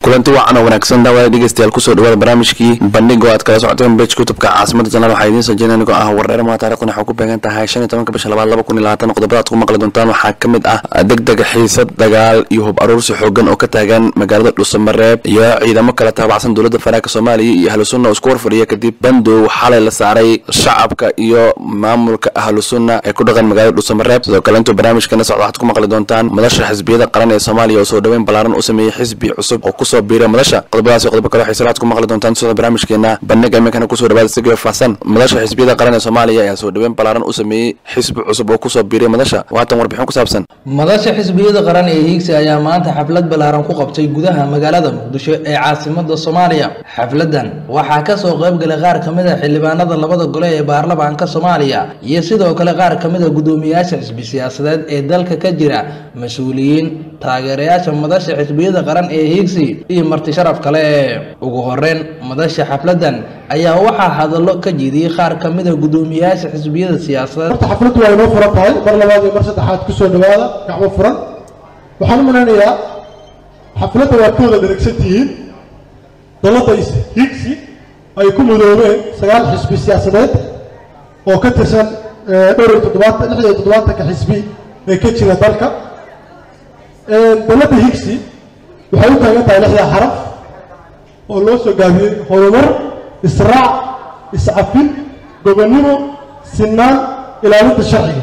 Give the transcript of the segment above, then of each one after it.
kulanti wacan oo wanaagsan daawada dhegeystayaal kusoo dhawaada barnaamijkii bandhigo aad kala socoteen bej kutubka caasimada janaal waxaa idiin soo jeedin anigoo ah wareer maa taarikhdan waxaa ku beegan tahay shan iyo tobanka bisha labaad laba kun iyo labaatan qodobada aad ku maqli doontaan waxaa ka mid ah degdega xiisad dagaal iyo hub aruursi xoogan oo ka taagan magaalada dhuusamareeb iyo ciidamo kala taabacsan dowladda faraanka soomaaliya iyo ahlu sunna oo isku warfadhiya kadib bandow xalay la saaray shacabka iyo maamulka ahlu sunna ee ku dhaqan magaalada dhuusamareeb sidoo kale intuu barnaamijkana socda waxaad ku maqli doontaan madasha xisbiyada qaran ee soomaaliya oo soo dhoweyn ballaaran u sameeyey xisbi cusub oo kusoo biira madasha qodobadaas iyo qodobo kale waxay salaad ku maqli doontaan sida barnaamijkeena bandhiga iminkana kusoo dhawaada si faahsan madasha xisbiyada qaran ee soomaaliya ayaa soo dhoweyn ballaaran u sameeyey xisbi cusub oo kusoo biiray madasha waatan warbixin ku saabsan madasha xisbiyada qaran ee hiigsi ayaa maanta xaflad ballaaran ku qabtay gudaha magaalada muqdisho ee caasimada soomaaliya xafladan waxaa kasoo qaybgalay qaar ka mid a xildhibaanada labada gole ee baarlamaanka soomaaliya iyo sidoo kale qaar ka mid a guddoomiyaasha xisbi siyaasadeed ee dalka ka jira mas-uuliyiin taageerayaasha madasha xisbiyada qaran ee hiigsi iyo marti sharaf kale ugu horeyn madasha xafladan ayaa waxaa hadallo ka jeediyey qaar ka mid a guddoomiyaasha xisbiyada siyaasadeed horta xafladdu waa inoo furan tahay mar labaad iyo mar saddexaad kusoo dhawaada gacmo furan waxaan u maleynayaa xafladda waad ka wada dheragsan tihiin dalladda higsi ay ku mudoobeen sagaal xisbi siyaasadeed oo ka tirsan dhowr iyo toddobaatan lix iyo toddobaatanka xisbi ee ka jira dalka dalladda higsi waxay u taagan tahay lixdaa xaraf oo loo soo gaabiyey horumar israac iscafin gobonnimo sinaan ilaalinta sharciga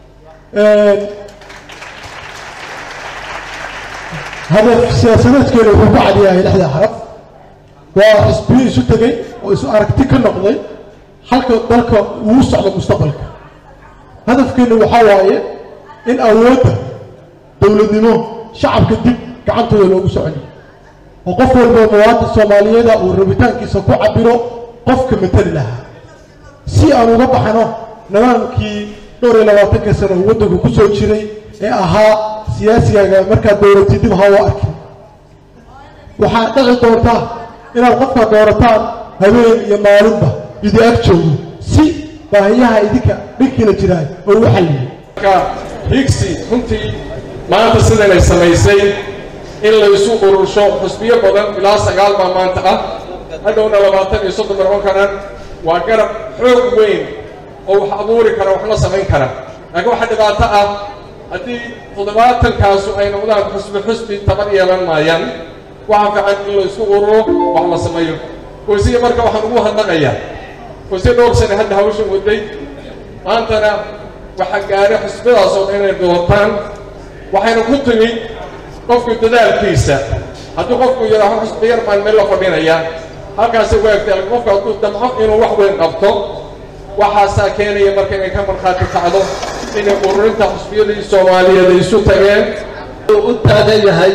hadaf siyaasadeedkeena wuxuu ku cadiyahay lixdaa xaraf waa xisbiyo isu tegey oo isu aragti ka noqday halka dalka uu socdo mustaqbalka hadafkeena waxaa waaye in awoodda dowladnimo shacabka dib gacantooda loogu soconiyo oo qof walba muwaadin soomaaliyeeda uu rabitaankiisa ku cabiro qofka matali lahaa si aan uga baxno nidaamkii dhowr iyo labaatanka sano uu waddanku ku soo jiray ee ahaa siyaasigaaga markaad dowlatid dib ha u arkin waxaa dhici doonta inaad qofka doorataan habeen iyo maalinba idi ag joogo si baahiyaha idinka dhinkiina jiraan oo u xalliyo higsi runtii maanta sidanay samaysay in laysu urursho xusbiyo badan ilaa sagaal baa maanta ah hadhowna labaatan iyo soddon noqon karaan waa garab xoog weyn oo wax abuuri kara waxna samayn kara laakiin waxaa dhibaato ah haddii toddobaatankaasu ay noqdaan xusbi xusbi tabar yeelan maayaan waxa fiican in laysku ururo wax la sameeyo wasiya marka waxaan ugu hadnaqayaa wasiya dhowr sane hadda hawshan waday maantana waxaa gaaray xusbadaas oo dhan inay doortaan waxayna ku timi qofku dadaalkiisa haddii qofku yidhaaho xusbi yar baan meel la fadhinaya halkaasay waagtay qofku hadduu damco inuu wax weyn qabto waxaasaa keenaya marka inay ka markhaati kacdo inay ururinta xusbiyadii soomaaliyeed ay isu tageen u taagan yahay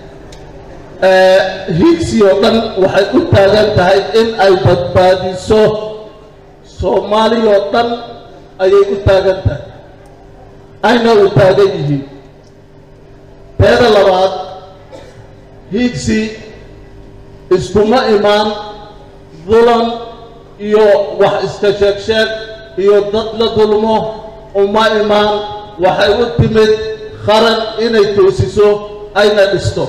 higsi oo dhan waxay u taagan tahay in ay badbaadiso soomaaliya oo dhan ayay u taagan tahay ayna u taagan yihiin teeda labaad higsi iskuma imaan dulan iyo wax iska sheeg sheeg iyo dad la dulmo uma imaan waxay u timid qaran inay toosiso ayna dhisto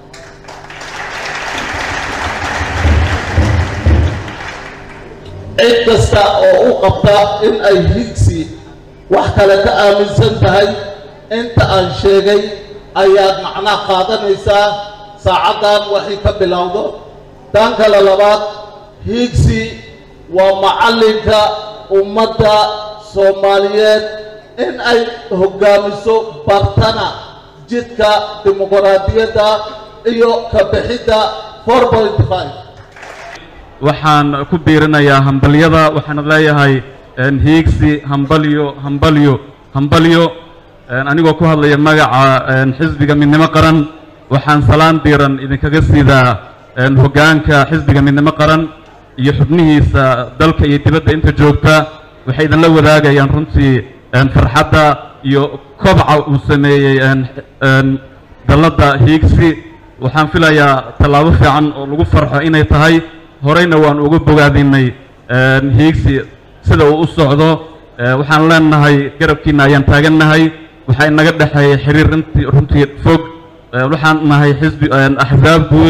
cid kasta oo u qabta in ay higsi wax kale ka aaminsan tahay inta aan sheegay ayaad macnaa qaadanaysaa saacaddan waxay ka bilowdo tan kale labaad higsi waa macallinka ummadda soomaaliyeed in ay hoggaamiso bartana jidka dimuqraadiyadda iyo ka bixidda four point five waxaan ku biirinayaa hambalyada waxaana leeyahay hiigsi hambalyo hambalyo hambalyo anigoo ku hadlaya magaca xisbiga midnimo qaran waxaan salaan diiran idinkaga siidaa hoggaanka xisbiga midnimo qaran iyo xubnihiisa dalka iyo dibadda inta joogta waxay idinla wadaagayaan runtii farxadda iyo kobca uu sameeyey dalladda hiigsi waxaan filayaa tallaabo fiican oo lagu farxo inay tahay horeyna waan uga bogaadinay hiigsi sida uu u socdo waxaan leenahay garabkiina ayaan taagannahay waxaa inaga dhexeeya xiriir runtii runtii fog waxaan nahay xisbi axsaab guud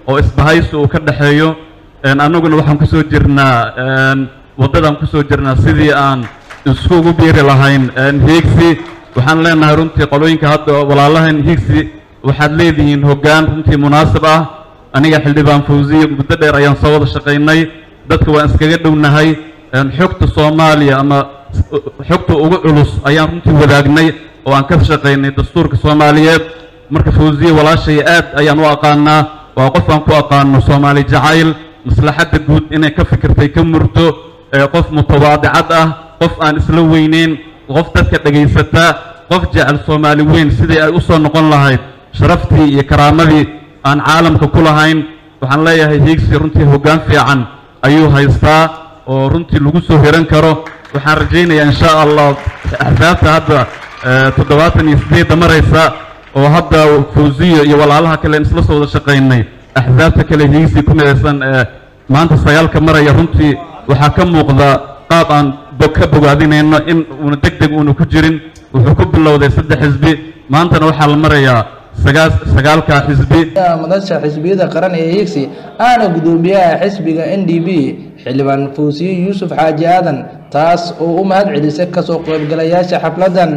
oo isbahaysi uu ka dhexeeyo annaguna waxaan kusoo jirnaa waddadaan kusoo jirnaa sidii aan iskugu biiri lahayn hiigsi waxaan leenahay runtii qolooyinka hadda walaalahan hiigsi waxaad leedihiin hoggaan runtii munaasib ah aniga xildhibaan fawsiye muddo dheer ayaan soo wada shaqaynay dadka waan iskaga dhownahay xogta soomaaliya ama xogta ugu culus ayaan runtii wadaagnay oo aan ka shaqaynay dastuurka soomaaliyeed marka fawsiye walaashay aad ayaan u aqaanaa waa qof aan ku aqaano soomaali jacayl maslaxadda guud inay ka fikirtay ka murto qof mutawaadicad ah qof aan isla weyneyn qof dadka dhagaysata qof jecel soomaali weyn sidii ay u soo noqon lahayd sharaftii iyo karaamadii aan caalamka ku lahayn waxaan leeyahay hiigsi runtii hoggaan fiican ayuu haystaa oo runtii lagu soo hiran karo waxaan rajaynayaa insha allah axsaabta hadda toddobaatan iyo siddeedda maraysa oo hadda fawsiyo iyo walaalaha kale isla soo wada shaqaynay axsaabta kale hiigsi ku midaysan ee maanta sagaalka maraya runtii waxaa ka muuqda qaab aan ka bogaadinayno in uuna deg deg uuna ku jirin wuxuu ku bilowday saddex xisbi maantana waxaa la marayaa sagaal sagaalka xisbi madasha xisbiyada qaran ee hiigsi aana gudoomiyaha xisbiga n d b xildhibaan fawsiye yuusuf xaaji aadan taas oo u mahad celisay kasoo qaybgalayaasha xafladan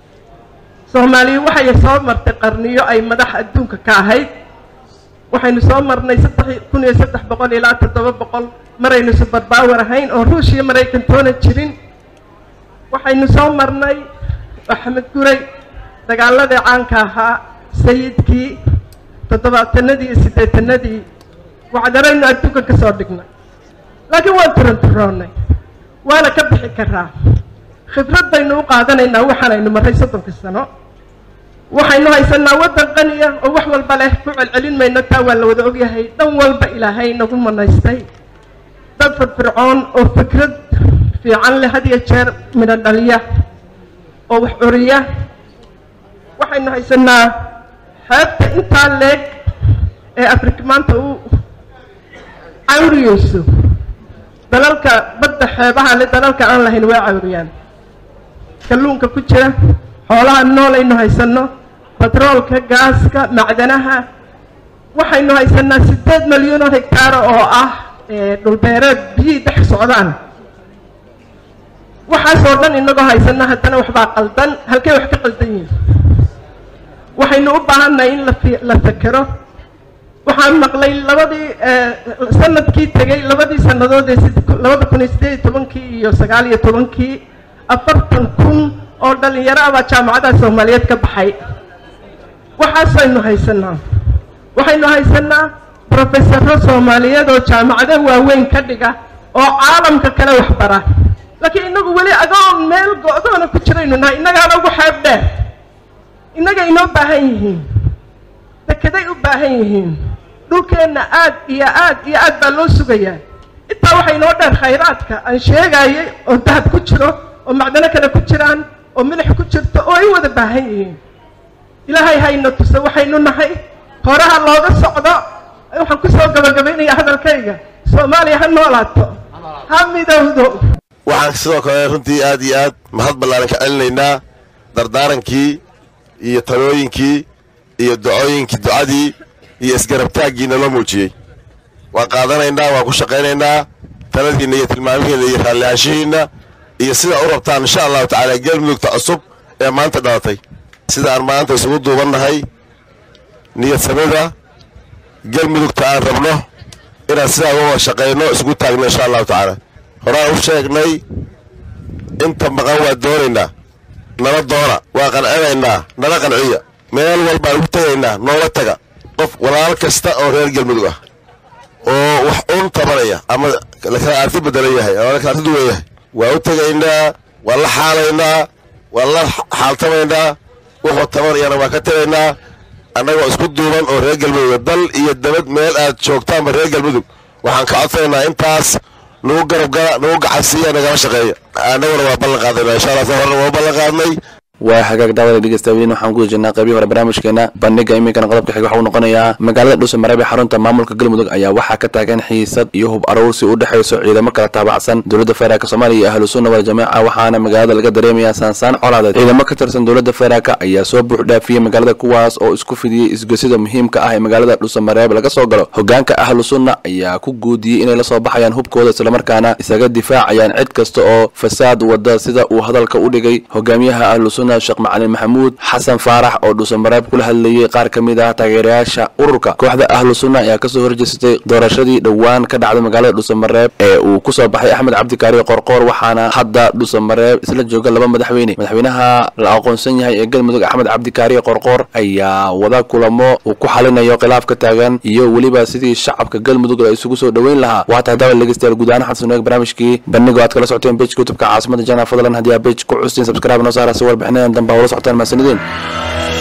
soomaaliya waxay soo martay qarniyo ay madax adduunka ka ahayd waxaynu soo marnay saddex kun iyo saddex boqol ilaa toddoba boqol maraynu subarbaawar ahayn oo ruushiya maraykan toona jirin waxaynu soo marnay axmed guray dagaaladii caanka ahaa sayidkii toddobaatanadii iyo siddeetanadii wacdaraynu adduunka ka soo dhignay laakiin waan turanturoonnay waana ka bixi karaa khibrad baynu u qaadanaynaa waxaanaynu marray soddonka sano waxaynu haysanaa waddan qaniya oo wax walba leh ku celcelin mayno taa waa la wada ogyahay dhan walba ilaahay nagu manaystay dad firfircoon oo fikrad fiican leh had iyo jeer midho dhaliya oo wax curiya waxaynu haysanaa xeebta intaa leeg ee afrika maanta u cawriyeyso dalalka badda xeebaha le dalalka aan lahayn waa cawriyaan kalluunka ku jira xoolaha noolaynu haysanno batroolka gaaska macdanaha waxaynu haysanaa siddeed milyan oo hegtaara oo ah dhulbeereed biyihii dhex socdaan waxaasoo dhan inagoo haysana haddana waxbaa qaldan halkay wax ka qaldan yihin waxaynu u baahannahay in la fekero waxaan maqlay labadii sanadkii tegey labadii sannadood ee labada kun iyo siddeed iyo tobankii iyo sagaal iyo tobankii afartan kun oo dhalinyaro ah baa jaamacadaha soomaaliyeed ka baxay waxaasaynu haysanaa waxaynu haysanaa brofesaro soomaaliyeed oo jaamacado waaweyn ka dhiga oo caalamka kale waxbara laakiin inagu weli agoon meel go-doona ku jiraynu nahay innagaana ugu xeeb dheer innaga inoo baahan yihiin dekeday u baahan yihiin dhulkeenna aad iyo aad iyo aad baa loo sugayaa intaa waxaa inoo dheer khayraadka aan sheegayay oo dahab ku jiro oo macdano kale ku jiraan oo milix ku jirto oo ay wada baahan yihiin ilaahay hayna tuso waxaynu nahay horaha looga socdo waxaan kusoo gabagabaynayaa hadalkayga soomaaliya ha noolaato ha midowdo waxaan sidoo kale runtii aad iyo aad mahad ballaaran ka celinaynaa dardaarankii iyo talooyinkii iyo ducooyinkii ducadii iyo isgarabtaaggiina loo muujiyey waan qaadanaynaa waan ku shaqaynaynaa taladiinna iyo tilmaamihiinna iyo raallihaanshihiinna iyo sida u rabtaan insha allahu tacaala galmudugta cusub ee maanta dhalatay sida aan maanta isugu duubannahay niyadsamida galmudugta aan rabno inaan sidaa uga wada shaqayno isugu taagno insha allahu tacaala horaan u sheegnay inta maqan waa doonaynaa nala doona waa qancinaynaa nala qanciya meel walbaan ugu tegaynaa noola taga qof walaal kasta oo reer galmudug ah oo wax un tabanaya ama lakala arti bedelan yahay ama lakala arti duwan yahay waa u tegaynaa waa la xaalaynaa waa la xaaltamaynaa wuxuu tabanayana waa ka tegaynaa annagoo isku duuban oo reer galmudug dal iyo dabad meel aad joogtaanba reer galmudug waxaan ka codsanaynaa intaas nagu garab gala nagu gacansiiya nagala shaqeeya annaguna waa ballan qaadayna insha allah horena waa ballan qaadnay waa hagaag daawada dhegeystayaaliin waxaan ku jirnaa qaybii hore barnaamijkeena bandhiga iminkana qodobka xiga waxa uu noqonayaa magaalada dhuusamareeb ee xarunta maamulka galmudug ayaa waxaa ka taagan xiisad iyo hub aruursi u dhexayso ciidamo kala taabacsan dowladda federaalk soomaaliya iyo ahlu sunna wal jamaaca waxaana magaalada laga dareemayaa saansaan colaadeed ciidamo ka tirsan dowladda federaalk ayaa soo buux dhaafiyey magaalada kuwaas oo isku fidiyey isgosyada muhiimka ah ee magaalada dhuusamareeb laga soo galo hogaanka ahlu sunna ayaa ku guudiyey inay lasoo baxayaan hubkooda islamarkaana isaga difaacayaan cid kasta oo fasaad wada sida uu hadalka u dhigay hogaamiyaha ahlu sunna sheekh macalin maxamuud xasan faarax oo dhuusamareeb kula hadlayey qaar ka mid ah taageerayaasha ururka kooxda ahlu sunna ayaa kasoo horjeesatay doorashadii dhowaan ka dhacday magaalada dhuusamareeb ee uu kusoo baxay axmed cabdikaari qorqoor waxaana hadda dhuusamareeb isla jooga laba madaxweyne madaxweynaha la aqoonsan yahay ee galmudug axmed cabdikaari qorqoor ayaa wada kulamo uu ku xalinayo khilaaf ka taagan iyo weliba sidii shacabka galmudug la isugu soo dhoweyn lahaa waa tahay daawal dhegeystayaal guud ahaan xasan eeg barnaamijkii bandhigo aad kala socoteen page youtubeka caasimada jana fadlan haddii aa page ku custiin subscribe noo saara si warbixinadan dambe ula socotaan mahadsanideen